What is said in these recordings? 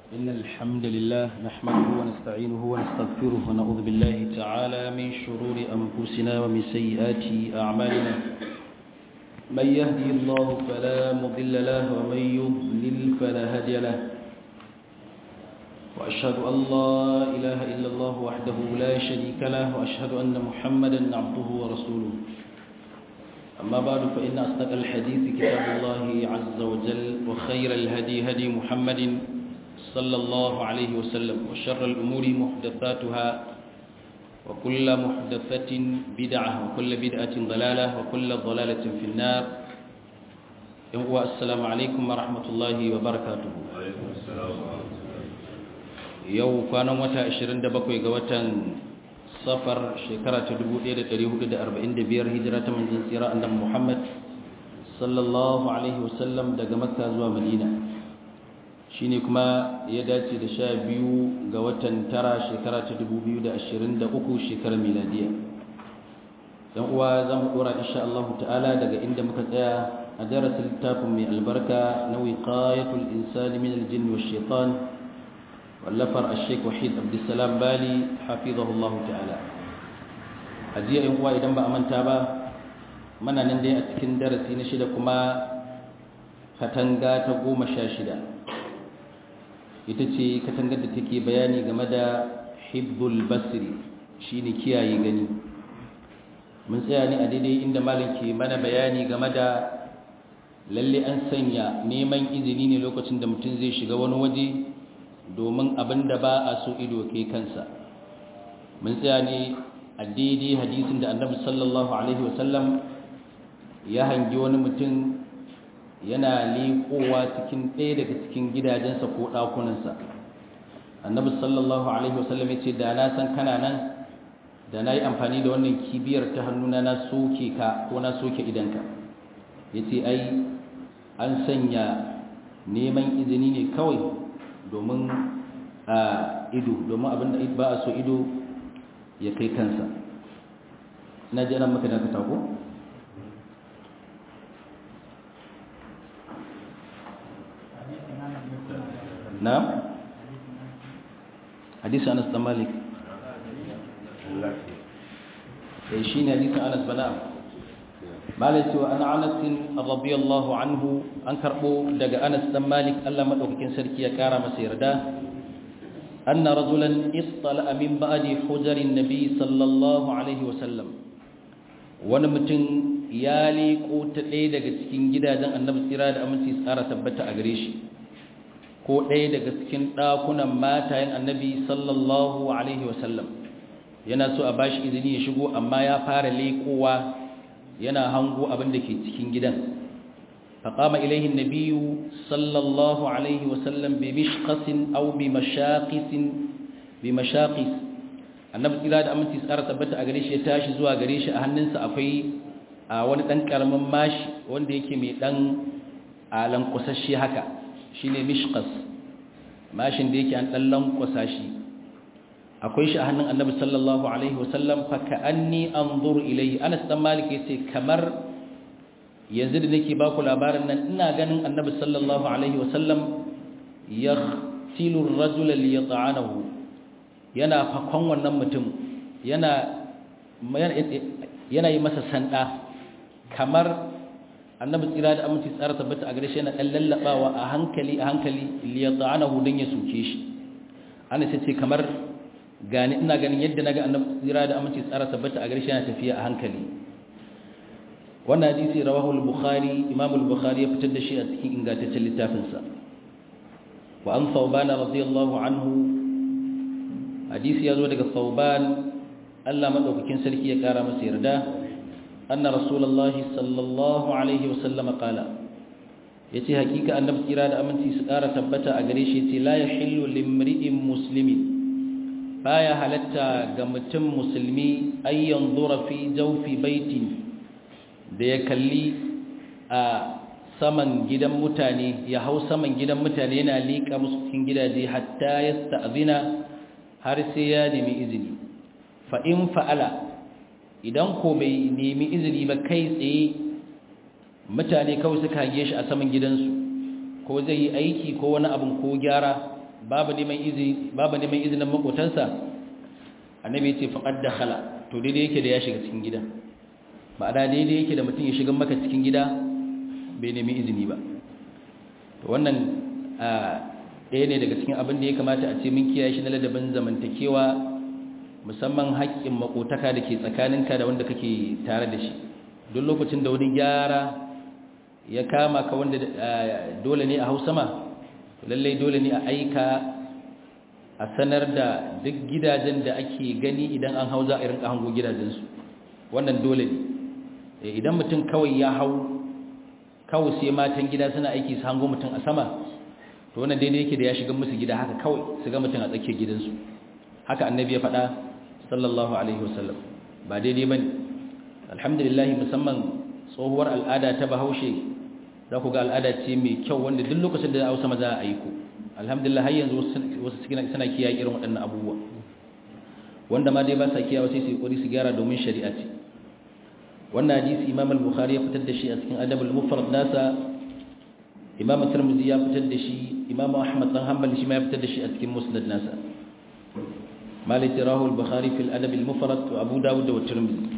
إن الحمد لله نحمده ونستعينه ونستغفره ونعوذ بالله تعالى من شرور أنفسنا ومن سيئات أعمالنا من يهدي الله فلا مضل له ومن يضلل فلا هادي له وأشهد أن لا إله إلا الله وحده لا شريك له وأشهد أن محمدا عبده ورسوله أما بعد فإن أصدق الحديث كتاب الله عز وجل وخير الهدي هدي محمد صلى الله عليه وسلم وشر الأمور محدثاتها وكل محدثة بدعة وكل بدعة ضلالة وكل ضلالة في النار السلام عليكم ورحمة الله وبركاته عليكم السلام yau kwanan wata 27 ga watan safar shekara ta 1445 hijira ta manzon tsira annabi Muhammad sallallahu alaihi wasallam daga Makka zuwa Madina shine kuma ya dace da sha biyu ga watan tara shekara ta 2023 shekarar miladiya dan uwa zamu dora insha Allah ta'ala daga inda muka tsaya a darasin littafin mai albarka na wiqayatul insani min al-jinn wash-shaytan wallafar al-sheikh wahid abdussalam bali hafizahullah ta'ala ajiya in uwa idan ba a manta ba mana nan dai a cikin darasi na shida kuma katanga ta goma sha shida ita ce katangar da take bayani game da hibbul basri shine kiyaye gani mun tsaya ne a daidai inda malam ke mana bayani game da lalle an sanya neman izini ne lokacin da mutum zai shiga wani waje domin abin da ba a so ido kai kansa mun tsaya ne a daidai hadisin da annabi sallallahu alaihi wasallam ya hangi wani mutum yana liƙowa cikin ɗaya daga cikin gidajensa ko ɗakunansa annabi sallallahu alaihi wasallam ya ce da na san kana nan da na yi amfani da wannan kibiyar ta hannuna na soke ka ko na soke idanka ya ce ai an sanya neman izini ne kawai domin a ido domin abin da ba a so ido ya kai kansa na ji ran maka dakata ko na hadisi anas da malik eh shine hadisin anas bana malai cewa an anas radiyallahu anhu an karbo daga anas dan malik Allah madaukakin sarki ya kara masa yarda anna rajulan ittala min ba'di hujarin nabi sallallahu alaihi wasallam wani mutum ya liko ta ɗaya daga cikin gidajen annabi tsira da aminci tsara tabbata a gare shi ko ɗaya daga cikin ɗakunan matayen annabi sallallahu alaihi wasallam yana so a bashi izini ya shigo amma ya fara lekowa yana hango abin da ke cikin gidan faƙama ilaihin nabiyu sallallahu alaihi wasallam bi mishqasin aw bi mashaqisin bi mashaqis annabi tsira da aminci tsara tabbata a gare shi ya tashi zuwa gare shi a hannunsa akwai a wani ɗan ƙaramin mashi wanda yake mai ɗan alan kusasshe haka shine mishqas mashin da yake an ɗan lankwasa shi akwai shi a hannun annabi sallallahu alaihi wasallam fa ka'anni anzuru ilayhi Anas dan Malik yace kamar yanzu da nake baku labarin nan ina ganin annabi sallallahu alaihi wasallam yaghtilu ar-rajula liyata'anahu yana fakon wannan mutum yana yana yi masa sanda kamar annabi tsira da aminci tsara tabbata a gare shi yana dan lallabawa a hankali a hankali liyata'anahu dan ya soke shi ana ce kamar gani ina ganin yadda naga annabi tsira da aminci tsara tabbata a gare shi yana tafiya a hankali wannan hadisi rawahu al-bukhari imam al-bukhari ya fitar da shi a cikin ingantaccen littafin sa wa an thawban radiyallahu anhu hadisi ya zo daga thawban Allah madaukakin sarki ya kara masa yarda anna rasulullahi sallallahu alaihi wasallam qala yace hakika annabi tsira da aminci su kara tabbata a gare shi yace la yahillu limri'in muslimin baya halatta ga mutum musulmi ayyan zura fi jaufi baitin da ya kalli a saman gidan mutane ya hau saman gidan mutane yana liƙa musu cikin gidaje hatta ya sta'zina har sai ya nemi izini fa in fa'ala idan ko bai nemi izini ba kai tsaye mutane kawai suka hage shi a saman gidansu ko zai yi aiki ko wani abin ko gyara babu neman izini babu neman izinin makotansa annabi ya ce faqad dakhala to daidai yake da ya shiga cikin gida ma'ana daidai yake da mutum ya shiga maka cikin gida bai nemi izini ba to wannan ɗaya ne daga cikin abin da ya kamata a ce mun kiyaye shi na ladabin zamantakewa musamman haƙƙin makotaka da ke tsakaninka da wanda kake tare da shi duk lokacin da wani gyara ya kama ka wanda dole ne a hausa ma lallai dole ne a aika a sanar da duk gidajen da ake gani idan an hau za a rinka hango gidajensu wannan dole ne idan mutum kawai ya hau kawai sai matan gida suna aiki su hango mutum a sama to wannan daidai yake da ya shiga musu gida haka kawai su ga mutum a tsakiyar gidansu haka annabi ya faɗa sallallahu alaihi wasallam ba daidai bane alhamdulillah musamman tsohuwar al'ada ta bahaushe za ku ga al'ada ce mai kyau wanda duk lokacin da hausa maza a aiko alhamdulillah har yanzu wasu suna kiyaye irin waɗannan abubuwa wanda ma dai ba sa kiyawa sai su yi su gyara domin shari'a ce wannan hadisi imam al-bukhari ya fitar da shi a cikin adab al-mufrad nasa imam tirmidhi ya fitar da shi imam ahmad dan hanbali shi ma ya fitar da shi a cikin musnad nasa malik rahu al-bukhari fi al-adab al-mufrad wa abu dawud wa tirmidhi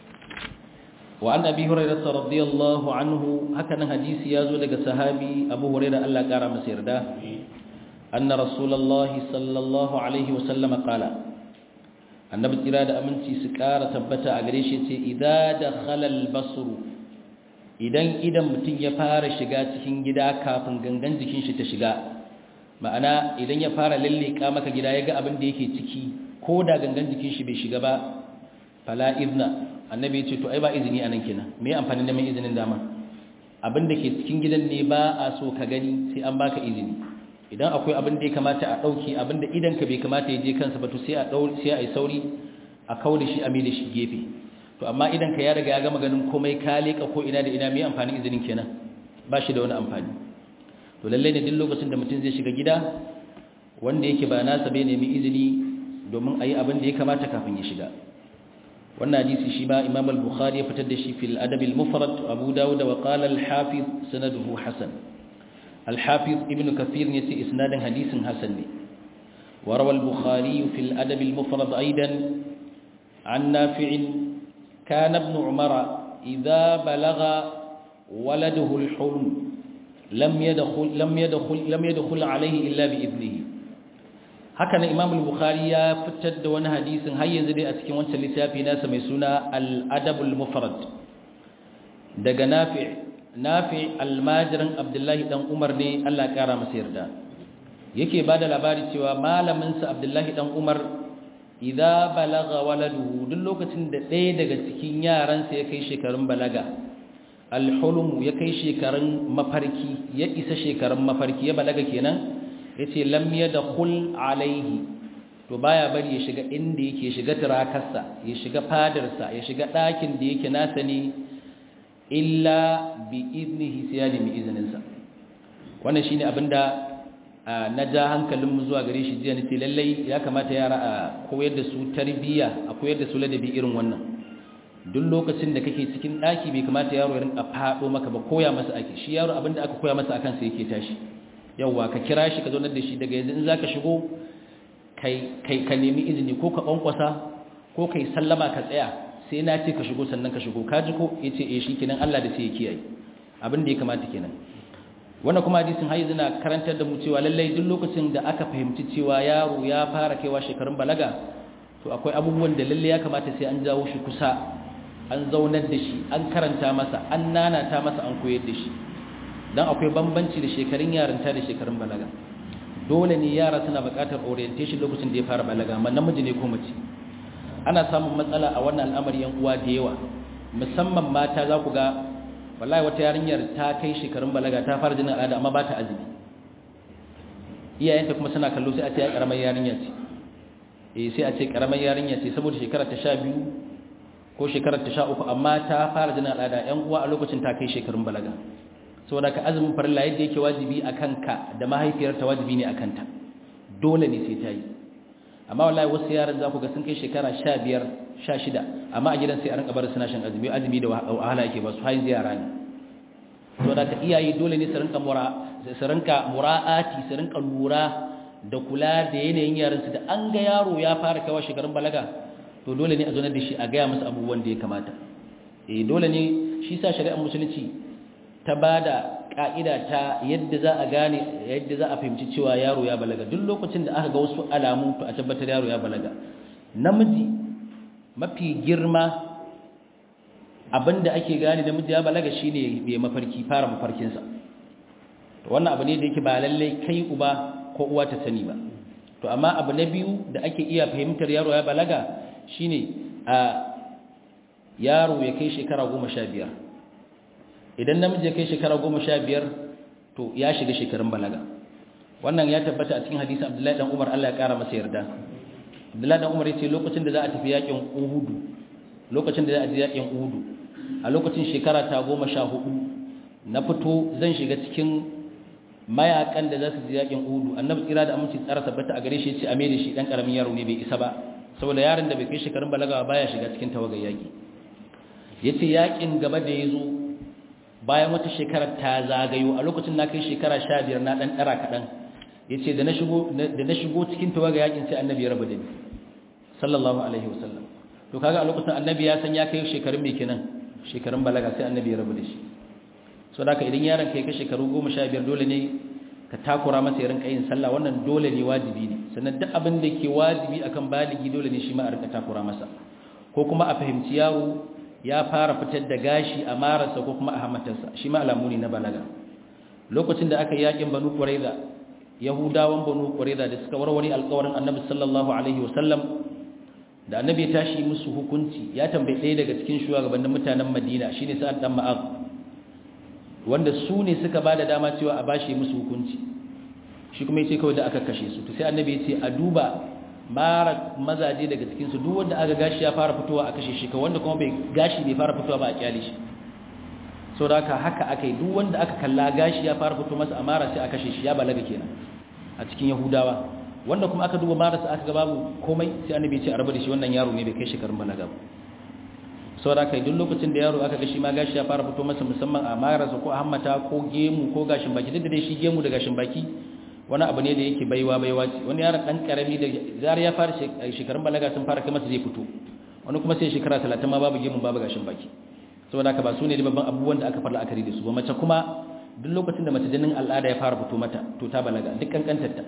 wa an abi hurairah radiyallahu anhu hakanan hadisi ya zo daga sahabi abu hurairah Allah kara masa yarda anna rasulullahi sallallahu alaihi wa sallam qala annabi tsira da aminci su ƙara tabbata a gare shi ce idza dakhala al-basr idan idan mutum ya fara shiga cikin gida kafin gangan jikin shi ta shiga ma'ana idan ya fara lalleka maka gida ya ga abin da yake ciki ko da gangan jikin shi bai shiga ba fala izna annabi ya ce to ai ba izini anan kenan me amfanin neman izinin dama abin da ke cikin gidan ne ba a so ka gani sai an baka izini idan akwai abin da ya kamata a ɗauki abin da idanka bai kamata ya je kansa ba to sai a ɗau sai a yi sauri a kawo da shi a mai da shi gefe to amma idanka ya riga ya gama ganin komai ka leƙa ko ina da ina mai amfanin izinin kenan ba shi da wani amfani to lallai ne duk lokacin da mutum zai shiga gida wanda yake ba nasa bai nemi izini domin a yi abin da ya kamata kafin ya shiga wannan hadisi shi ba imam al-bukhari ya fitar da shi fil adab al-mufrad abu dawud wa qala al-hafiz sanaduhu hasan الحافظ ابن كثير يتي إسناد حديث حسن وروى البخاري في الأدب المفرد أيضا عن نافع كان ابن عمر إذا بلغ ولده الحلم لم يدخل لم يدخل لم يدخل عليه إلا بإذنه هكذا إمام البخاري فتد وانا حديث هيا زدي أتكي وانت لتافي ناس ميسونا الأدب المفرد دق نافع nafi almajirin abdullahi dan umar ne allah kara masa yarda yake ba da labari cewa malaminsa abdullahi dan umar idza balaga waladuhu duk lokacin da ɗaya daga cikin yaransa ya kai shekarun balaga alhulum ya kai shekarun mafarki ya isa shekarun mafarki ya balaga kenan yace lam yadkhul alaihi to baya bari ya shiga inda yake shiga tirakarsa ya shiga fadarsa ya shiga ɗakin da yake nasa ne illa bi iznihi sai ya nemi izininsa wannan shine abinda na ja hankalinmu zuwa gare shi jiya nace lallai ya kamata yara a koyar da su tarbiyya a koyar da su ladabi irin wannan duk lokacin da kake cikin daki bai kamata yaro ya rinka fado maka ba koya masa ake shi yaro abinda aka koya masa akan sa yake tashi yawa ka kira shi ka zo da shi daga yanzu in zaka shigo kai kai ka nemi izini ko ka kwankwasa ko kai sallama ka tsaya sai na ce ka shigo sannan ka shigo ka ji ko ya ce eh shi kenan Allah da sai ya kiyaye abin da ya kamata kenan wannan kuma hadisin har yanzu na karantar da mu cewa lallai duk lokacin da aka fahimci cewa yaro ya fara kaiwa shekarun balaga to akwai abubuwan da lallai ya kamata sai an jawo shi kusa an zaunar da shi an karanta masa an nanata masa an koyar da shi dan akwai bambanci da shekarun yarinta da shekarun balaga dole ne yara suna buƙatar orientation lokacin da ya fara balaga amma namiji ne ko mace ana samun matsala a wannan al'amari yan uwa da yawa musamman mata za ku ga wallahi wata yarinyar ta kai shekarun balaga ta fara jinin al'ada amma ba ta azumi iyayenta kuma suna kallo sai a ce ya karamar yarinya ce eh sai a ce karamar yarinya ce saboda shekarar ta 12 ko shekarar ta 13 amma ta fara jinin al'ada yan uwa a lokacin ta kai shekarun balaga saboda ka azumin farilla yadda yake wajibi akan ka da mahaifiyarta wajibi ne akan ta dole ne sai ta yi amma wallahi wasu yaran za ku ga sun kai shekara 15 16 amma a gidan sai a rinka bar suna shan azumi azumi da wahala yake ba su hayin yara ne to da ka iyaye dole ne su rinka mura su rinka mura'ati su rinka lura da kula da yanayin yaransu da an ga yaro ya fara kawo shekarun balaga to dole ne a zonar da shi a gaya masa abubuwan da ya kamata eh dole ne shi sa shari'ar musulunci ta bada ka'ida ta yadda za a gane yadda za a fahimci cewa yaro ya balaga duk lokacin da aka ga wasu alamu to a tabbatar yaro ya balaga namiji mafi girma abinda ake gane namiji ya balaga shine bai mafarki fara mafarkinsa to wannan abu ne da yake ba lalle kai uba ko uwa ta sani ba to amma abu na biyu da ake iya fahimtar yaro ya balaga shine a yaro ya kai shekara goma sha biyar idan namiji ya kai shekara goma sha biyar to ya shiga shekarun balaga wannan ya tabbata a cikin hadisin abdullahi dan umar allah ya kara masa yarda abdullahi dan umar ya ce lokacin da za a tafi yakin uhudu lokacin da za a je yakin uhudu a lokacin shekara ta goma sha hudu na fito zan shiga cikin mayakan da za su je yakin uhudu annabi tsira da aminci tsara tabbata a gare shi ya ce a mai da shi dan karamin yaro ne bai isa ba saboda yaron da bai kai shekarun balaga baya shiga cikin tawagar yaki yace yakin gaba da yazo bayan wata shekara ta zagayo a lokacin na kai shekara 15 na dan dara kadan yace da na shigo da na shigo cikin tawagar yakin sai annabi ya rabu da ni sallallahu alaihi wasallam to kaga a lokacin annabi ya san ya kai shekarun me kenan shekarun balaga sai annabi ya rabu da shi so da idan yaron kai ka shekaru 15 dole ne ka takura masa ya rinka yin sallah wannan dole ne wajibi ne sannan duk abin da ke wajibi akan baligi dole ne shi ma a rinka takura masa ko kuma a fahimci yaro ya fara fitar da gashi a marasa ko kuma a hamatarsa shi ma alamu ne na balaga lokacin da aka yakin banu qurayza yahudawan banu qurayza da suka warware alƙawarin annabi sallallahu alaihi wasallam da annabi ya tashi musu hukunci ya tambaye ɗaya daga cikin shugabannin mutanen madina shine sa'ad dan ma'az wanda su ne suka ba da dama cewa a bashi musu hukunci shi kuma yace kawai da aka kashe su to sai annabi yace a duba mara mazaje daga cikin su duk wanda aka gashi ya fara fitowa a kashe shi ka wanda kuma bai gashi bai fara fitowa ba a kyale shi so da haka haka akai duk wanda aka kalla gashi ya fara fito masa amara sai a kashe shi ya balaga kenan a cikin yahudawa wanda kuma aka duba marasa aka ga babu komai sai annabi yace a raba da shi wannan yaro ne bai kai shekarun balaga ba saboda kai duk lokacin da yaro aka ga shi ma gashi ya fara fito masa musamman a marasa ko a hammata ko gemu ko gashin baki duk da dai shi gemu da gashin baki wani abu ne da yake baiwa baiwa ce wani yaron dan karami da zar ya fara shekarun balaga sun fara kai masa zai fito wani kuma sai shekara 30 ma babu gemu babu gashin baki saboda haka ba su ne da babban abubuwan da aka fara akari da su ba mace kuma duk lokacin da mace jinin al'ada ya fara fito mata to ta balaga duk kankantar ta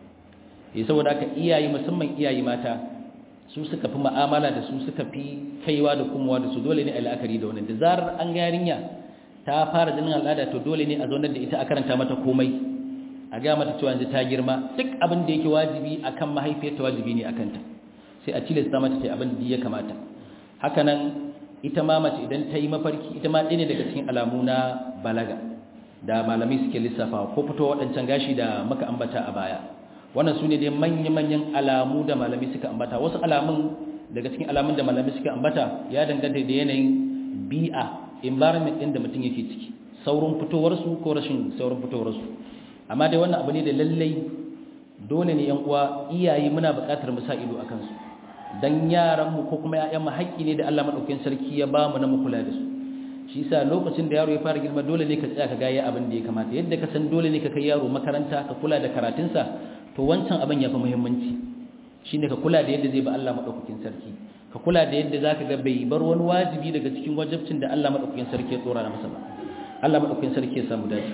eh saboda haka iyaye musamman iyaye mata su suka fi ma'amala da su suka fi kaiwa da kumowa da su dole ne a la'akari da wannan da zarar an ga yarinya ta fara jinin al'ada to dole ne a zaunar da ita a karanta mata komai a ga mata cewa yanzu ta girma duk abin da yake wajibi akan mahaifiyarta wajibi ne akan ta sai a tilasta mata ta abin da ya kamata haka nan ita ma mace idan ta yi mafarki ita ma ɗaya ne daga cikin alamu na balaga da malamai suke lissafawa ko fito waɗancan gashi da muka ambata a baya wannan su ne dai manya-manyan alamu da malami suka ambata wasu alamun daga cikin alamun da malami suka ambata ya danganta da yanayin bi'a environment ɗin da mutum yake ciki saurin fitowarsu ko rashin saurin fitowarsu amma dai wannan abu ne da lallai dole ne yan uwa iyaye muna buƙatar mu sa ido a kansu dan yaran mu ko kuma ƴaƴan mu haƙƙi ne da Allah madaukakin sarki ya ba mu na mu kula da su shi yasa lokacin da yaro ya fara girma dole ne ka tsaya ka ga ya abin da ya kamata yadda ka san dole ne ka kai yaro makaranta ka kula da karatunsa to wancan abin ya fi muhimmanci shi ne ka kula da yadda zai ba Allah maɗaukakin sarki ka kula da yadda za ka ga bai bar wani wajibi daga cikin wajabcin da Allah maɗaukakin sarki ya tsora na masa ba Allah maɗaukakin sarki ya samu dace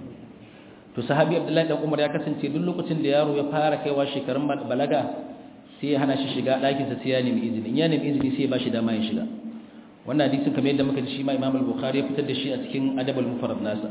to sahabi abdullahi dan umar ya kasance duk lokacin da yaro ya fara kaiwa shekarun balaga sai ya hana shi shiga ɗakinsa sai ya nemi izini in ya nemi izini sai ya ba shi dama ya shiga wannan hadisin kamar yadda muka ji shi ma imam al-bukhari ya fitar da shi a cikin adab al-mufrad nasa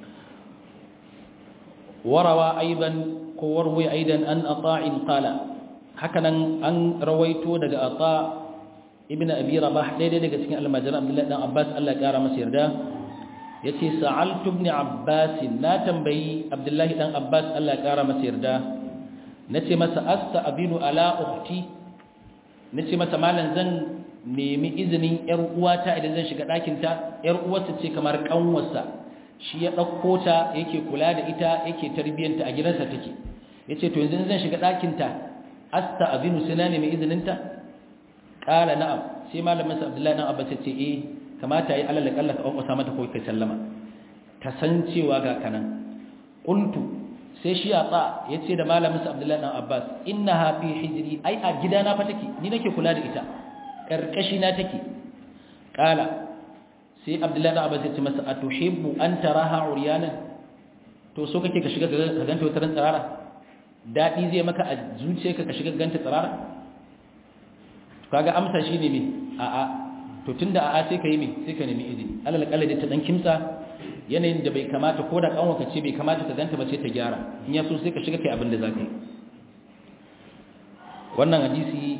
warawa aidan ko warwai aidan an ata'in qala hakanan an rawaito daga ata ibnu abi rabah daidai daga cikin almajiran abdullahi dan abbas Allah ya kara masa yarda yace sa'altu ibn abbas na tambayi abdullahi dan abbas Allah ya kara masa yarda nace masa asta abinu ala ukhti nace masa malan zan nemi izinin yar uwata idan zan shiga ɗakin ta yar uwarsa ce kamar kanwarsa shi ya ɗauko ta yake kula da ita yake tarbiyyanta a gidansa take yace to yanzu zan shiga ɗakin ta asta abinu sai na nemi izinin ta qala na'am sai malamin sa Abdullahi dan Abbas ce eh kamata yi alal kalla ka kwasa mata ko kai sallama ta san cewa ga kanan qultu sai shi a tsa ya ce da malamin sa abdullahi dan abbas inna ha fi hijri ai a gidana fa take ni nake kula da ita karkashi na take kala sai abdullahi dan abbas ya ce masa atuhibbu an taraha uryanan to so kake ka shiga ka ganta wata ran tsarara dadi zai maka a zuciyarka ka shiga ganta tsarara kaga amsa shine me a a to tunda a a sai ka yi me sai ka nemi izini alal kalli ta dan kimsa yanayin da bai kamata ko da kanwa ce bai kamata ka ganta ba ce ta gyara in ya so sai ka shiga kai abin da zaka yi wannan hadisi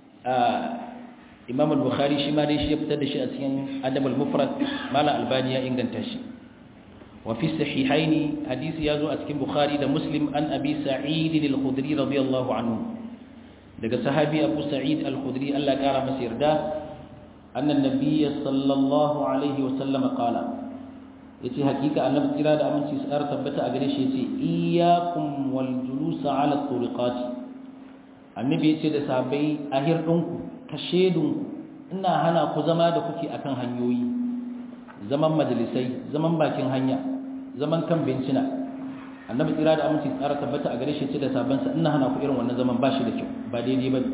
Imam al-Bukhari shi ma dai shi ya fitar da shi a cikin Adab al-Mufrad Mala Albani ya inganta shi wa fi sahihaini hadisi ya zo a cikin Bukhari da Muslim an Abi Sa'id al-Khudri radiyallahu anhu daga sahabi Abu Sa'id al-Khudri Allah ya kara masa yarda anna an-nabiy sallallahu alaihi wa sallam qala yace hakika annabi tsira da aminci su ƙara tabbata a gare shi yace iyyakum wal julus ala turiqat annabi yace da sahabbai ahir dinku kashedun ina hana ku zama da kuke akan hanyoyi zaman majalisai zaman bakin hanya zaman kan bencina annabi tsira da aminci su ƙara tabbata a gare shi yace da sahabbansa ina hana ku irin wannan zaman bashi da kyau ba daidai bane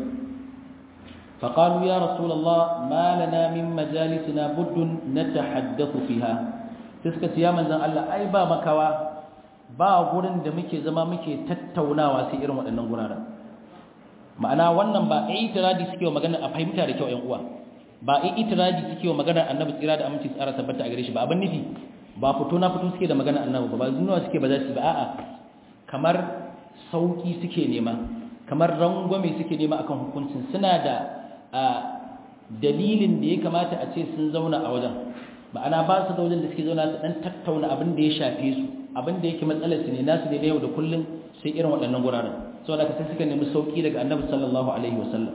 فقالوا يا رسول الله ما لنا من مجالسنا بد نتحدث فيها sai suka ce ya manzan Allah ai ba makawa ba gurin da muke zama muke tattaunawa sai irin waɗannan guraren ma'ana wannan ba itiradi suke wa magana a fahimta da kyau ƴan uwa ba itiradi suke wa magana annabi tsira da aminci tsara tabbata a gare shi ba abin nufi ba fito na fito suke da magana annabi ba ba zunuwa suke ba za su ba a'a kamar sauki suke nema kamar rangwame suke nema akan hukuncin suna da dalilin da ya kamata a ce sun zauna a wajen ma'ana ba su da wajen da suke zauna su dan tattauna abin da ya shafe su abin da yake matsalar su ne nasu da yau da kullum sai irin waɗannan guraren saboda ka sai suka nemi sauki daga annabi sallallahu alaihi wasallam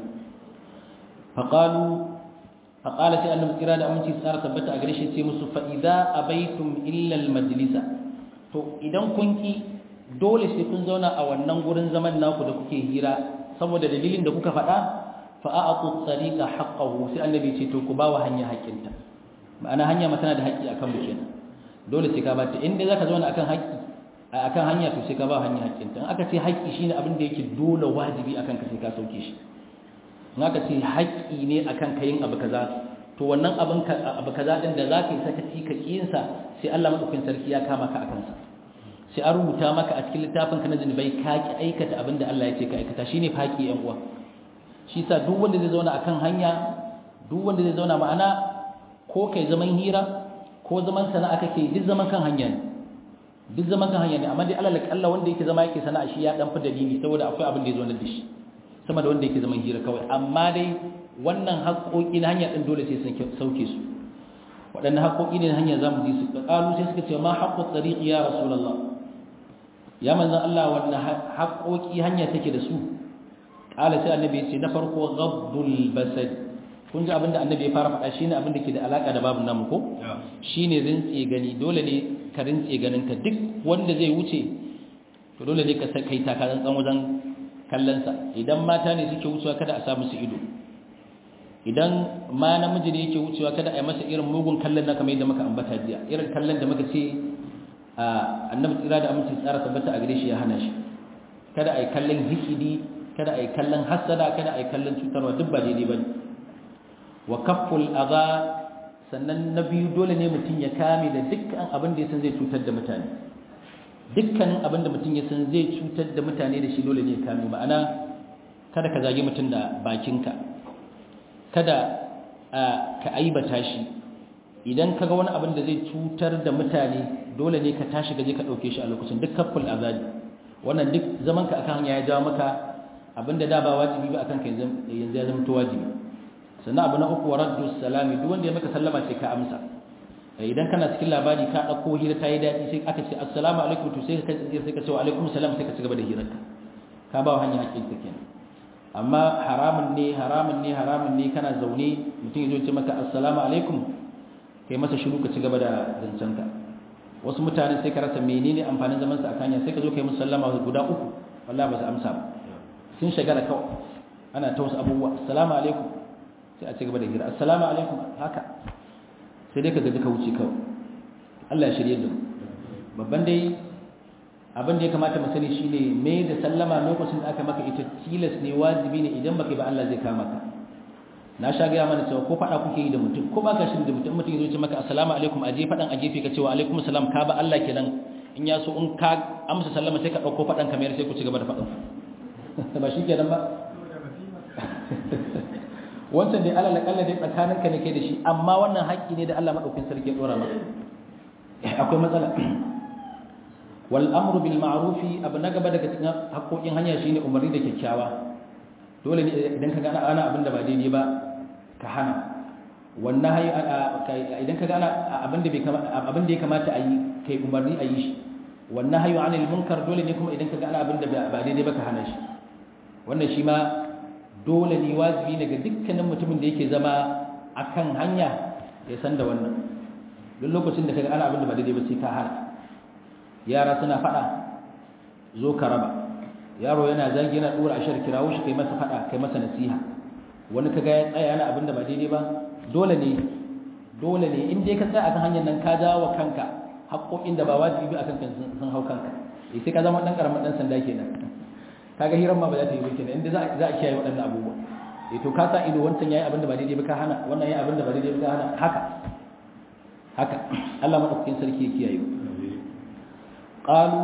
faqalu faqala sai annabi kira da aminci tsara tabbata a gare shi sai musu fa idza abaitum illa al majlisa to idan kun ki dole sai kun zauna a wannan gurin zaman naku da kuke hira saboda dalilin da kuka faɗa fa a'tu tariqa haqqahu sai annabi ce to ku ba wa hanya haƙƙinta ma'ana hanya ma tana da haƙƙi akan mu kenan dole sai ka ba ta inda zaka zauna akan haƙƙi akan hanya to sai ka ba hanya haƙƙinta in aka ce haƙƙi shine abin da yake dole wajibi akan ka sai ka sauke shi in aka ce haƙƙi ne akan ka yin abu kaza to wannan abin ka abu kaza din da zaka yi sakaci ka kiyin sa sai Allah madaukakin sarki ya kama ka akan sa sai an rubuta maka a cikin littafin ka na zunubai ka ki aikata abin da Allah ya ce ka aikata shine faƙi yan uwa shi sa duk wanda zai zauna akan hanya duk wanda zai zauna ma'ana ko kai zaman hira ko zaman sana'a kake duk zaman kan hanya ne duk zaman kan hanya ne amma dai alal kalla wanda yake zama yake sana'a shi ya dan fi dalili saboda akwai abin da ya zo da shi sama da wanda yake zaman hira kawai amma dai wannan haƙoƙi na hanya din dole sai sun sauke su waɗannan haƙoƙi ne na hanya zamu ji su qalu sai suka ce ma haqqu tariq ya rasulullah ya manzon Allah wannan haƙoƙi hanya take da su qala sai annabi ya ce na farko ghaddul basad kun ji abinda annabi ya fara faɗa shine abinda ke da alaka da babu namu ko shine rintse gani dole ne ka rintse ganin ka duk wanda zai wuce to dole ne ka kai taka tsantsan wajen kallon sa idan mata ne suke wucewa kada a sa musu ido idan ma namiji ne yake wucewa kada a yi masa irin mugun kallon na kamar yadda muka ambata jiya irin kallon da muka ce annabi tsira da aminci tsara tabbata a gare shi ya hana shi kada a yi kallon hikidi kada a yi kallon hassada kada a yi kallon cutarwa duk ba daidai ba ne wa kafful adha sannan na biyu dole ne mutum ya kame da dukkan abin da ya san zai cutar da mutane dukkanin abin da mutum ya san zai cutar da mutane da shi dole ne ya kame ma'ana kada ka zagi mutum da bakinka kada ka aibata shi idan ka ga wani abin da zai cutar da mutane dole ne ka tashi gaje ka ɗauke shi a lokacin duk kafful azabi wannan duk zamanka akan hanya ya jawo maka abinda da ba wajibi ba akan ka yanzu ya zama to wajibi sannan abu na uku raddu salami duk wanda ya maka sallama sai ka amsa idan kana cikin labari ka dauko hira ta yi dadi sai aka ce assalamu alaikum to sai ka sai ka ce wa alaikum salam sai ka ci gaba da hirarka ka ba hanya hakkin ka kenan amma haramun ne haramun ne haramun ne kana zaune mutum ya zo ce maka assalamu alaikum kai masa shiru ka ci gaba da zancenka wasu mutane sai ka rasa menene amfanin zaman sa a kanya sai ka zo kai musu sallama guda uku wallahi ba su amsa ba sun shagala kawai ana ta wasu abubuwa assalamu alaikum sai a ci gaba da hira assalamu alaikum haka sai dai ka gaji ka wuce kawai Allah ya shirye da mu babban dai abin da ya kamata mu sani shine me da sallama lokacin da aka maka ita tilas ne wajibi ne idan baka ba Allah zai kama ka na sha gaya mana cewa ko faɗa kuke yi da mutum ko baka shi da mutum mutum ya zo ce maka assalamu alaikum aje faɗan a gefe ka ce wa alaikum salam ka ba Allah kenan in ya so in ka amsa sallama sai ka ɗauko faɗan kamar sai ku ci gaba da faɗan ba shi kenan ba wancan dai alal akalla dai tsakanin ka ne kai da shi amma wannan haƙƙi ne da Allah madaukakin sarki ya dora maka akwai matsala wal amru bil ma'ruf abu na gaba daga cikin haƙoƙin hanya shine umarni da kyakkyawa dole ne idan ka gana ana abin da ba daidai ba ka hana wannan hayi idan ka gana abin da bai abin da ya kamata a yi kai umarni a yi shi wannan hayu anil munkar dole ne kuma idan ka gana abin da ba daidai ba ka hana shi wannan shi ma dole ne wajibi ne ga dukkanin mutumin da yake zama akan hanya ya san da wannan duk lokacin da ka ga ana abin da ba daidai ba sai ka hana yara suna faɗa zo ka raba yaro yana zagi yana dora ashar kirawo shi kai masa fada kai masa nasiha wani kaga ya tsaya yana abinda ba daidai ba dole ne dole ne in dai ka tsaya akan hanyar nan ka jawo kanka haƙoƙin da ba wajibi akan kan sun hau kanka eh sai ka zama dan karamin dan sanda kenan kaga hiran ma ba za ta yi ba kenan inda za a kiyaye waɗannan abubuwa eh to ka sa ido wancan yayi abinda ba daidai ba ka hana wannan yayi abinda ba daidai ba ka hana haka haka Allah madaukakin sarki ya kiyaye qalu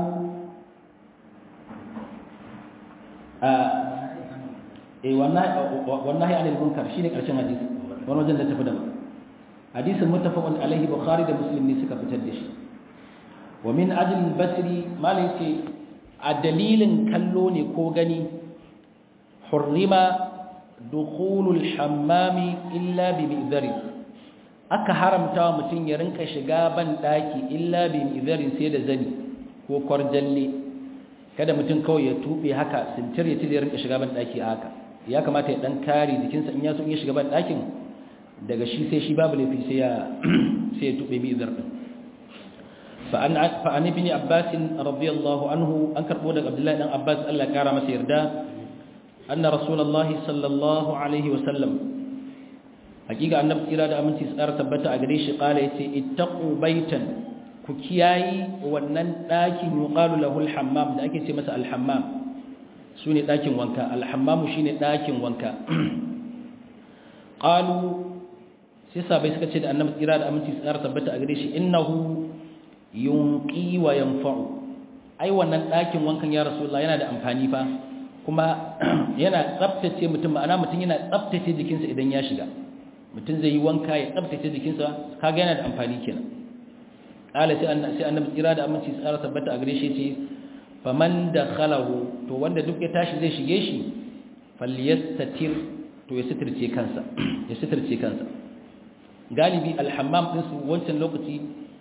eh wallahi anil munkar shine karshen hadisi wani wajen da tafi da hadisin muttafaqun alaihi bukhari da muslim ne suka fitar da shi wa min ajli basri malai ce a dalilin kallo ne ko gani hurrima dukhulul hammami illa bi mi'zari aka haramta wa mutum ya rinka shiga ban daki illa bi mi'zari sai da zani ko kwarjalle kada mutum kawai ya tube haka sintir ya tile rinka shiga ban daki haka ya kamata ya dan kare jikinsa in ya so in ya shiga ban dakin daga shi sai shi babu laifi sai ya sai ya tube mi din fa an fa an ibn abbas radiyallahu anhu an karbo daga abdullahi dan abbas Allah ya kara masa yarda anna rasulullah sallallahu alaihi wa sallam hakika annabi tsira da aminci tsara tabbata a gare shi kala yace ittaqu baitan ku kiyayi wannan ɗakin yuqalu lahu al-hammam da ake ce masa al-hammam sune ɗakin wanka al-hammam shine ɗakin wanka qalu sai sabai suka ce da annabi tsira da aminci tsara tabbata a gare shi innahu yunqi wa yanfa'u ai wannan ɗakin wankan ya rasulullah yana da amfani fa kuma yana tsaftace mutum ma'ana mutum yana tsaftace jikinsa idan ya shiga mutum zai yi wanka ya tsaftace jikinsa kaga yana da amfani kenan kala sai annabi tsira da aminci tsara tabbata a gare shi ce faman dakhalahu to wanda duk ya tashi zai shige shi falyastatir to ya sitirce kansa ya sitirce kansa galibi alhammam din su wancan lokaci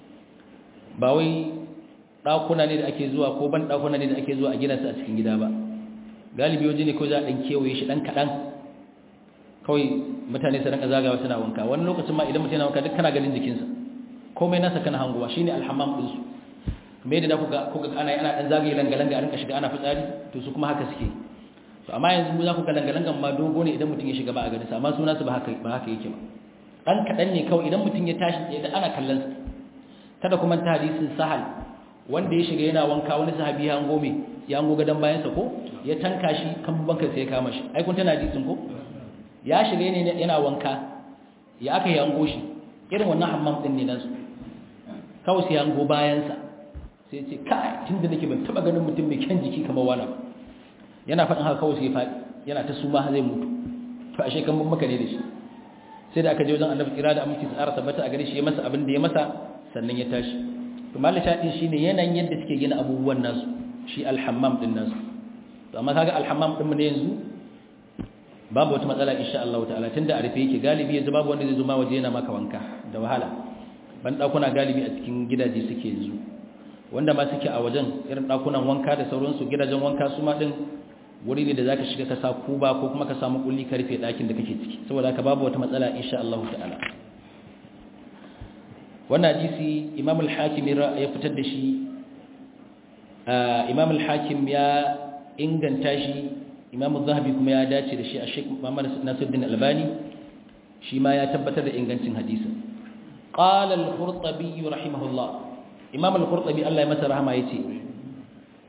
ba wai dakuna ne da ake zuwa ko ban dakuna ne da ake zuwa a gina su a cikin gida ba galibi waje ne ko za a dan kewaye shi dan kadan kawai mutane su rinka zagawa suna wanka wani lokacin ma idan mutum yana wanka duk kana ganin jikinsa komai nasa kana hanguwa shine alhammam din su me da kuka kuka ana ana dan zagaye langa-langa a rinka shiga ana fitsari to su kuma haka suke to amma yanzu mu za ku ga langa-langan ma dogo ne idan mutum ya shiga ba a ganin sa amma suna su ba haka ba haka yake ba dan kadan ne kawai idan mutum ya tashi tsaye da ana kallon sa kada kuma ta hadisin sahal wanda ya shiga yana wanka wani sahabi ya hango me ya hango gadan bayan sa ko ya tanka shi kan banka sai ya kama shi ai kun tana hadisin ko ya shiga ne yana wanka ya aka yi hango shi irin wannan hammam din ne nan su kawai sai ya hango bayan sa sai ce kai tun da nake ban taba ganin mutum mai kyan jiki kamar wani yana faɗin haka kawai sai ya faɗi yana ta suma zai mutu to ashe kan maka ne da shi sai da aka je wajen annabi kira da aminci tsara tabbata a gare shi ya masa abin da ya masa sannan ya tashi to mallan shaɗin shine yanayin yadda suke gina abubuwan nasu shi alhammam din nasu to amma kaga alhammam din mu ne yanzu babu wata matsala insha Allah ta'ala tunda a rufe yake galibi yanzu babu wanda zai zo ma waje yana maka wanka da wahala ban dakuna galibi a cikin gidaje suke yanzu wanda ma suke a wajen irin ɗakunan wanka da sauransu gidajen wanka su ma ɗin wuri ne da za ka shiga ka sa kuba ko kuma ka samu ƙulli ka rufe ɗakin da kake ciki saboda haka babu wata matsala insha Allah ta'ala wannan hadisi imam al-hakim ya fitar da shi imam al-hakim ya inganta shi imam az-zahabi kuma ya dace da shi a Sheikh Muhammad Nasiruddin Albani shi ma ya tabbatar da ingancin hadisin qala al-qurtubi rahimahullah imam al-qurtubi Allah ya masa rahama yace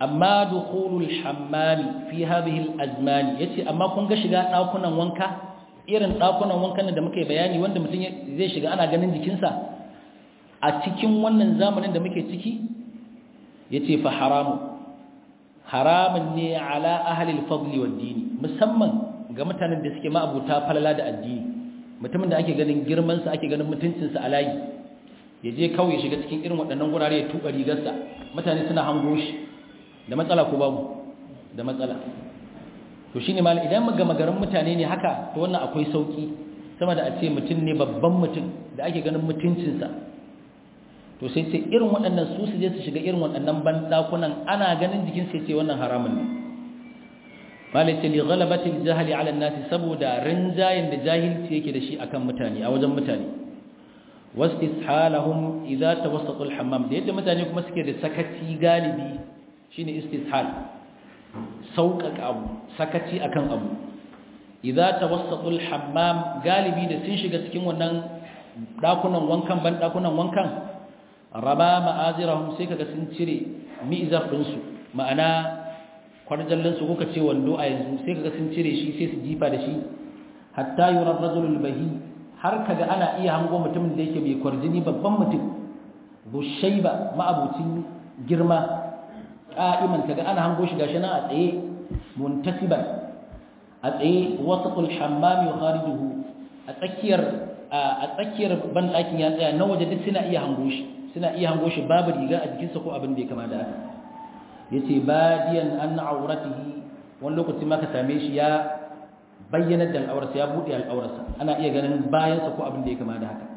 amma dukhulul hammami fi hadhihi al-azman yace amma kun ga shiga dakunan wanka irin dakunan wankan da muke bayani wanda mutum zai shiga ana ganin jikinsa a cikin wannan zamanin da muke ciki yace fa haramu haramun ne ala ahli al-fadl wad-din musamman ga mutanen da suke ma'abuta falala da addini mutumin da ake ganin girman sa ake ganin mutuncin sa a layi ya je kawai shiga cikin irin waɗannan gurare ya tuba rigarsa mutane suna hango shi da matsala ko babu da matsala to shine mal idan ga magaran mutane ne haka to wannan akwai sauki sama da a ce mutum ne babban mutum da ake ganin mutuncinsa to sai ce irin waɗannan su su je su shiga irin waɗannan bandakunan ana ganin jikin sai ce wannan haramun ne malai ce li ghalabati al-jahli ala an-nas saboda rinjayin da jahilci yake da shi akan mutane a wajen mutane wastishalahum idza tawassatu al-hammam da yadda mutane kuma suke da sakaci galibi shine istishal sauƙaƙa abu sakaci akan abu idza tawassatu al-hammam galibi da sun shiga cikin wannan dakunan wankan ban dakunan wankan raba ma'azirahum sai kaga sun cire mi'zar din su ma'ana kwarjallan su kuka ce wando a yanzu sai kaga sun cire shi sai su jifa da shi hatta yura rajulul bahi har kaga ana iya hango mutumin da yake mai kwarjini babban mutum bushayba ma'abucin girma qa'iman kaga ana hango shi gashi nan a tsaye muntasiban a tsaye wasatul hammam yukharijuhu a tsakiyar a tsakiyar ban ɗakin ya tsaya na waje duk suna iya hango shi suna iya hango shi babu riga a jikinsa ko abin da ya kama da haka yace badiyan an auratihi wani lokaci ma ka same shi ya bayyana da al'aurarsa ya buɗe al'aurarsa ana iya ganin bayansa ko abin da ya kama da haka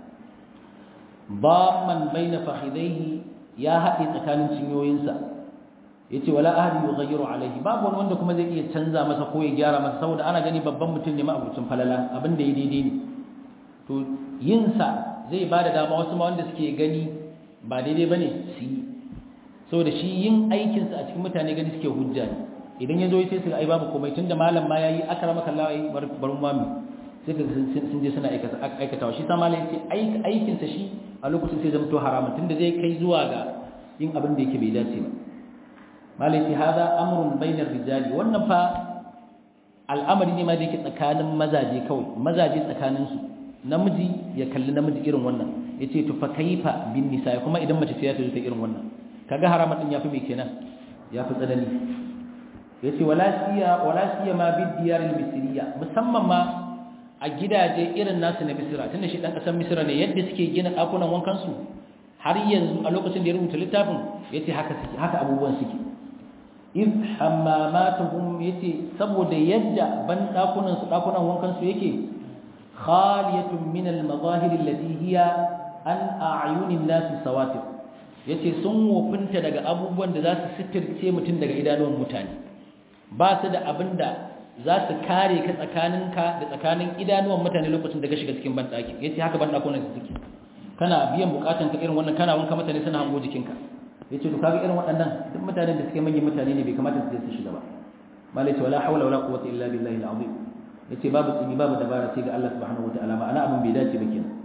man baina fakhidaihi ya haɗe tsakanin cinyoyinsa yace wala ahadi yughayyiru alaihi babu wani wanda kuma zai iya canza masa ko ya gyara masa saboda ana gani babban mutum ne ma abucin falala abin da ya daidai ne to yin sa zai bada dama wasu ma wanda suke gani ba daidai bane su yi saboda shi yin aikin sa a cikin mutane gani suke hujja ne idan ya zo sai su ga ai babu komai tunda malam ma yayi akramaka Allah ai barun mami sai ka sun je suna aikata aikatawa shi sa malam yace aikin sa shi a lokacin sai zama to haramun tunda zai kai zuwa ga yin abin da yake bai dace ba malai hada amrun bainar rijali wannan fa al'amari ne ma da yake tsakanin mazaje kawai mazaje tsakanin su namiji ya kalli namiji irin wannan yace to fa kaifa bin nisa kuma idan mace ce ta zo ta irin wannan kaga haramun din yafi me kenan yafi tsanani yace wala siya wala siya ma bid diyar al misriya musamman ma a gidaje irin nasu na misra tunda shi dan kasar misra ne yadda suke gina dakunan wankan su har yanzu a lokacin da ya rubuta littafin yace haka suke haka abubuwan suke iz hammamatuhum yace saboda yadda ban dakunan su dakunan wankan su yake khaliyatun min al mazahir allati hiya an a'yunin nas sawatir yace sun wofinta daga abubuwan da za su sitirce mutum daga idanuwan mutane ba su da abinda za su kare ka tsakaninka da tsakanin idanuwan mutane lokacin da ka shiga cikin ban daki yace haka ban dakunan su suke kana biyan bukatan ka irin wannan kana wanka mutane suna hango jikinka yace to kaga irin waɗannan duk mutanen da suke manyan mutane ne bai kamata su je su shiga ba malai ce wala haula wala quwwata illa billahi al-azim yace babu tsini babu dabara sai ga Allah subhanahu wataala ma'ana abin bai dace ba kenan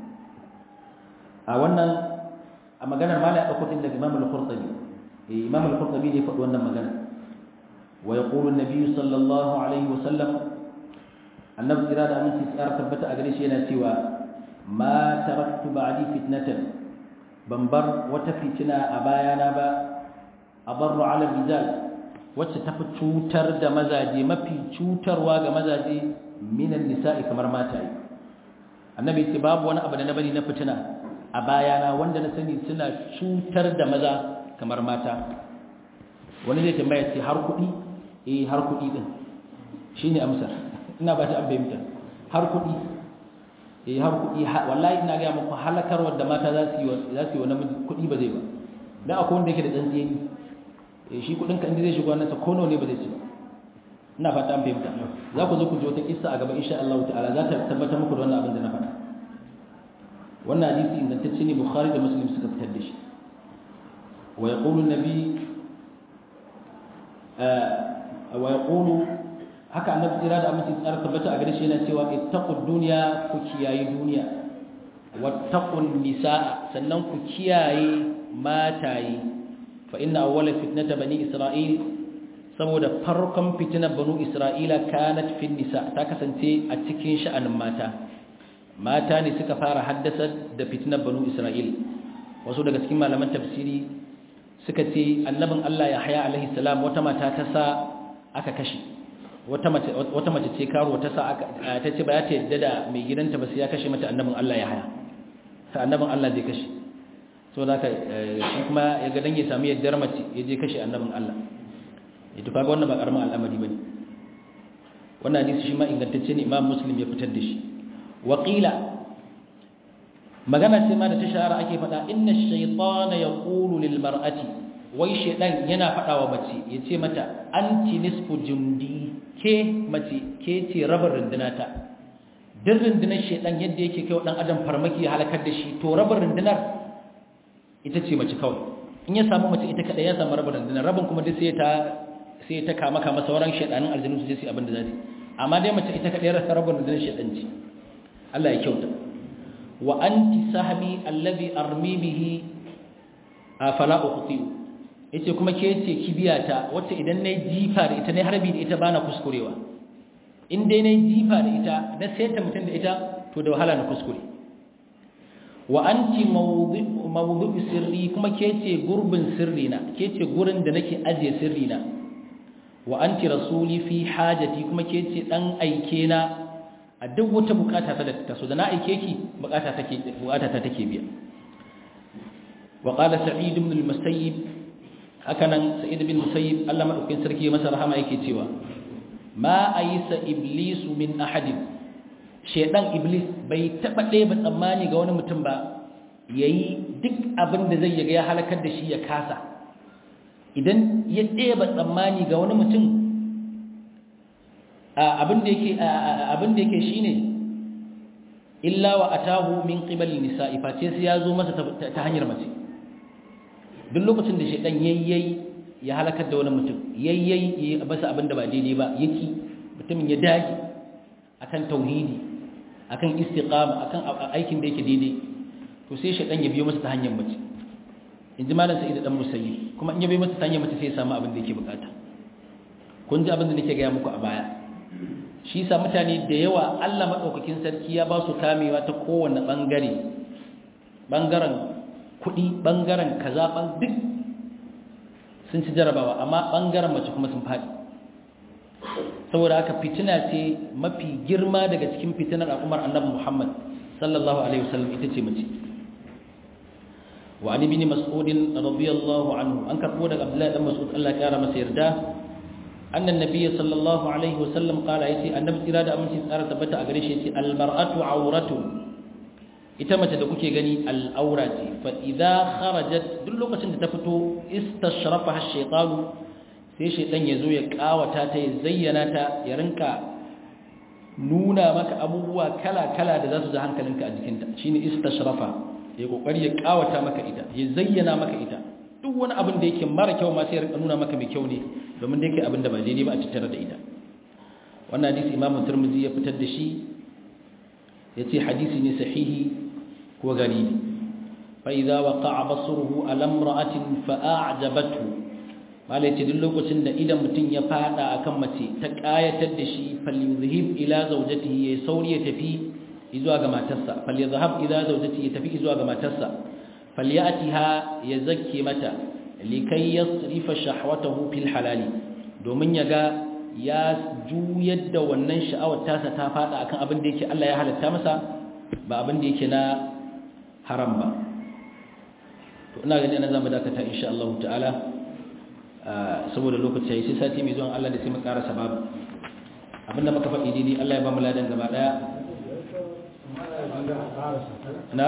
a wannan a maganar malai dauko din daga Imam al-Qurtubi eh Imam al-Qurtubi ne faɗi wannan magana wa yaqulu an-nabi sallallahu alaihi wa sallam annabi irada aminci tsara tabbata a gare shi yana cewa ma taraktu ba'di fitnatan ban bar wata fitina a bayana ba a barru ala rijal wacce ta fi cutar da mazaje mafi cutarwa ga mazaje minan nisa'i kamar mataye annabi ce babu wani abu da na bari na fitina a bayana wanda na sani suna cutar da maza kamar mata wani zai tambaya ce har kuɗi eh har kuɗi din shine amsar ina ba ta an bayyana har kuɗi eh har kuɗi wallahi ina ga muku halakarwar da mata za su yi za su yi wa namiji kuɗi ba zai ba dan akwai wanda yake da tsantsiyeni eh shi kuɗin ka inda zai shigo wannan sa kono ne ba zai ci ba ina fata an fahimta za ku zo ku ji wata kissa a gaba insha Allah ta'ala za ta tabbatar muku da wannan abin da na faɗa wannan hadisi ingantacce ne Bukhari da Muslim suka fitar da shi wa yaqulu an-nabi wa yaqulu haka annabi tsira da aminci tsara tabbata a gare shi yana cewa ittaqud dunya ku kiyaye duniya wattaqun nisaa sannan ku kiyaye mataye fa inna awwala fitnata bani isra'il saboda farkon fitinar banu isra'ila kanat fin nisa ta kasance a cikin sha'anin mata mata ne suka fara haddasa da fitinar banu isra'il wasu daga cikin malaman tafsiri suka ce annabin Allah ya haya alaihi salam wata mata ta sa aka kashe wata mace wata mace ce karo ta sa aka ta ce ba ta yadda da mai gidanta ba sai ya kashe mata annabin Allah ya haya sai annabin Allah zai kashe so da shi kuma ya ga dan ya sami yaddar mace ya je kashe annabin Allah ita kaga wannan ba karamin al'amari bane wannan hadisi shi ma ingantacce ne Imam Muslim ya fitar da shi waqila magana ce ma da ta shahara ake faɗa inna ash-shaytana yaqulu lil mar'ati wai shaydan yana faɗa wa mace yace mata anti nisfu jundi ke mace ke ce rabar rundunata duk rundunar shaydan yadda yake kai wa dan adam farmaki ya halakar da shi to rabar rundunar ita ce mace kawai in ya samu mace ita kada ya samu rabar rundunar rabin kuma duk sai ta sai ta kama kama sauran shaydanin aljinu su je su abin da za su amma dai mace ita kada ya rasa rabar rundunar shaydan ce Allah ya kyauta wa anti sahmi alladhi armi bihi fala uqtiu yace kuma ke ce kibiyata wacce idan nayi jifa da ita ne harbi da ita bana kuskurewa in dai nayi jifa da ita na saita mutun da ita to da wahala na kuskure wa anti mawdhi'u mawdhi'u sirri kuma ke ce gurbin sirri na ke ce gurin da nake ajiye sirri na wa anti rasuli fi hajati kuma ke ce dan aike na a duk wata bukata ta da ta so da na aike ki bukata take bukata ta take biya wa qala sa'id ibn al-musayyib hakanan sa'id ibn musayyib Allah madaukakin sarki masa rahama yake cewa ma ayisa iblis min ahadin shedan iblis bai taba ɗeba tsammani ga wani mutum ba yayi duk abin da zai yaga ya halakar da shi ya kasa idan ya ɗeba tsammani ga wani mutum abin da yake abin da yake shine illa wa atahu min qibali nisa'i face sai ya zo masa ta hanyar mace duk lokacin da shedan yayyayi ya halakar da wani mutum yayyayi ya basa abin da ba daidai ba yake mutumin ya dage akan tauhidi akan istiqama akan aikin da yake daidai to sai shedan ya biyo masa ta hanyar mace inji malam sa'id dan musayyi kuma in ya biyo masa ta hanyar mace sai ya samu abin da yake bukata kun ji abin da nake ga muku a baya shi sa mutane da yawa Allah maɗaukakin sarki ya ba su kamewa ta kowane ɓangare ɓangaren kuɗi ɓangaren kaza duk sun ci jarabawa amma ɓangaren mace kuma sun faɗi saboda haka fitina ce mafi girma daga cikin fitinar al'ummar annabi Muhammad sallallahu alaihi wasallam ita ce mace wa ali bin mas'ud radiyallahu anhu an karbo daga Abdullahi dan Mas'ud Allah ya kara masa yarda أن النبي صلى الله عليه وسلم قال أيتي النبي إرادة أمسي سارة تبتا أغريش المرأة عورة إتمت دكوكي غني الأورة فإذا خرجت دلوقة تفتو استشرفها الشيطان sai shaitan ya zo ya kawata ta ya zayyana ta ya rinka nuna maka abubuwa kala-kala da za su ji hankalinka a jikinta shine istashrafa ya kokari ya kawata maka ita ya zayyana maka ita duk wani abin da yake mara kyau ma sai ya rinka nuna maka mai kyau ne domin da yake abin da ba daidai ba a tattare da ita wannan hadisi imamu turmuzi ya fitar da shi ya ce hadisi ne sahihi ko garibi fa idza waqa'a basruhu ala imra'atin fa a'jabathu malai ce duk lokacin da idan mutum ya fada akan mace ta kayatar da shi falyuzhib ila zawjatihi ya sauri ya tafi zuwa ga matarsa falyuzhab ila zawjatihi ya tafi zuwa ga matarsa falyatiha ya zakke mata likai yasrifa shahwatahu fil halali domin ya ga ya juyar da wannan sha'awar tasa ta fada akan abin da yake Allah ya halatta masa ba abin da yake na haram ba to ina gani ana zamu dakata insha Allah ta'ala saboda lokaci yayi sai sati mai zuwa Allah da sai mu ƙara sababu abinda muka faɗi dai Allah ya ba mu ladan gaba daya na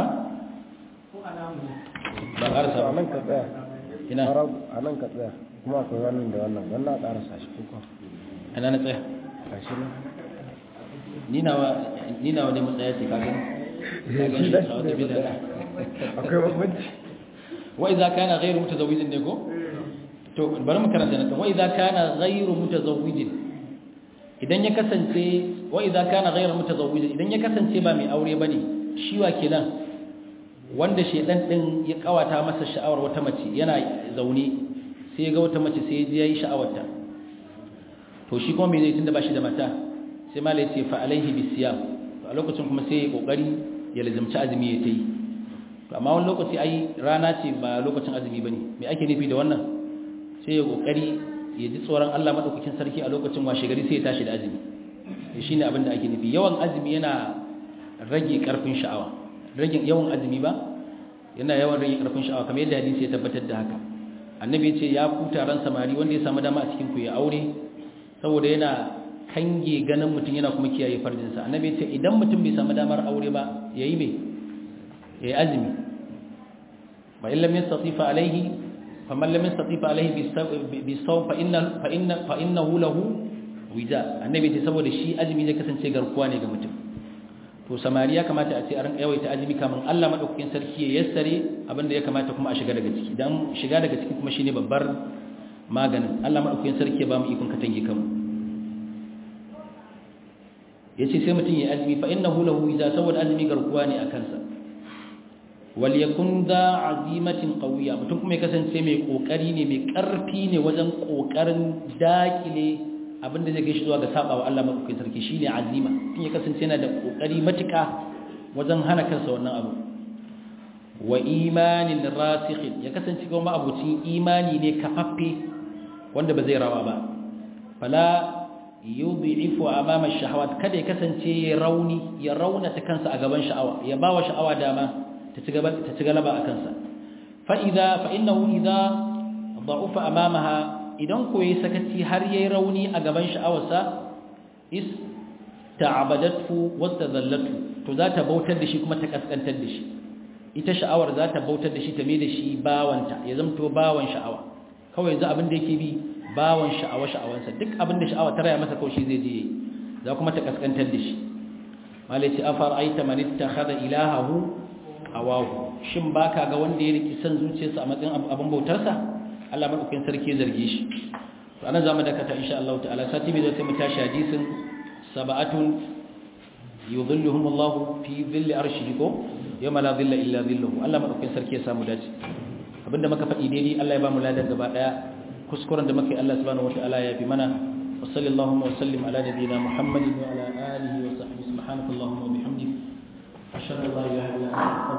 ba ƙarasa nan ka tsaya ina a nan ka tsaya kuma akwai wannan da wannan don na ƙarasa shi kuka ana na tsaya kashi nan ni nawa ne matsaya ce kagan kagan shi sa wata bida akwai bambanci wa idza kana ghayru mutazawwijin ne ko to bari mu karanta nan wa idza kana ghayru mutazawwijin idan ya kasance wa idza kana ghayru mutazawwijin idan ya kasance ba mai aure bane shi wa kenan wanda shedan din ya kawata masa sha'awar wata mace yana zaune sai ya ga wata mace sai ya ji yayi sha'awarta to shi kuma me zai tunda bashi da mata sai malai ce fa alaihi bisiyam to a lokacin kuma sai ya kokari ya lazimci azumi ya tayi to amma wani lokaci ai rana ce ba lokacin azumi bane me ake nufi da wannan sai ya kokari ya ji tsoron Allah madaukakin sarki a lokacin washe gari sai ya tashi da azumi shine abin da ake nufi yawan azumi yana rage karfin sha'awa rage yawan azumi ba yana yawan rage karfin sha'awa kamar yadda hadisi ya tabbatar da haka annabi ya ce ya ku taron samari wanda ya samu dama a cikin ku ya aure saboda yana kange ganin mutum yana kuma kiyaye farjinsa annabi ya ce idan mutum bai samu damar aure ba yayi me yayi azumi fa in lam yastati fa alayhi faman lam yastati fa alayhi bisawm fa inna fa inna fa innahu lahu wija annabi ce saboda shi azumi zai kasance garkuwa ne ga mutum to samari ya kamata a ce a rinka yawaita azumi kamun Allah madaukakin sarki ya yassare abinda ya kamata kuma a shiga daga ciki dan shiga daga ciki kuma shine babbar maganin Allah madaukakin sarki ya ba mu ikon katange kanmu yace sai mutum ya azumi fa innahu lahu wija saboda azumi garkuwa ne a kansa wal yakun da azimatin qawiya mutum kuma ya kasance mai kokari ne mai karfi ne wajen kokarin dakile abinda zai kai shi zuwa ga saba wa Allah madaukakin sarki shine azima tun ya kasance yana da kokari matuka wajen hana kansa wannan abu wa imanin rasikhin ya kasance kuma abucin imani ne kafaffe wanda ba zai rawa ba fala yudhifu amama shahawat kada ya kasance ya rauni ya raunata kansa a gaban sha'awa ya bawa sha'awa dama ta ci gaba ta ci galaba a kansa fa idza fa innahu idza da'ufa amamaha idan ko yayi sakaci har yayi rauni a gaban sha'awarsa is ta'abadatu wastadallatu to za ta bautar da shi kuma ta kaskantar da shi ita sha'awar za ta bautar da shi ta mai da shi bawanta ya zamto bawan sha'awa kawai yanzu abin da yake bi bawan sha'awa sha'awansa duk abin da sha'awa ta raya masa kawai shi zai je za kuma ta kaskantar da shi malai ce afar aita man ittakhadha ilahahu hawahu shin baka ga wanda ya riki san zuciyarsa a matsayin abin bautarsa Allah madaukakin sarki ya zarge shi to anan zamu dakata insha Allah ta'ala sati bai zai mu tashi hadisin sab'atun yudhilluhum Allah fi dhilli arshihi ko yawma la dhilla illa dhilluhu Allah madaukakin sarki ya samu dace abinda muka faɗi daidai Allah ya ba mu ladan gaba daya kuskuren da muka yi Allah subhanahu wataala ya fi mana wa sallallahu wa sallim ala nabiyyina Muhammadin wa ala alihi wa sahbihi subhanakallahumma wa bihamdik ashhadu an la ilaha illa anta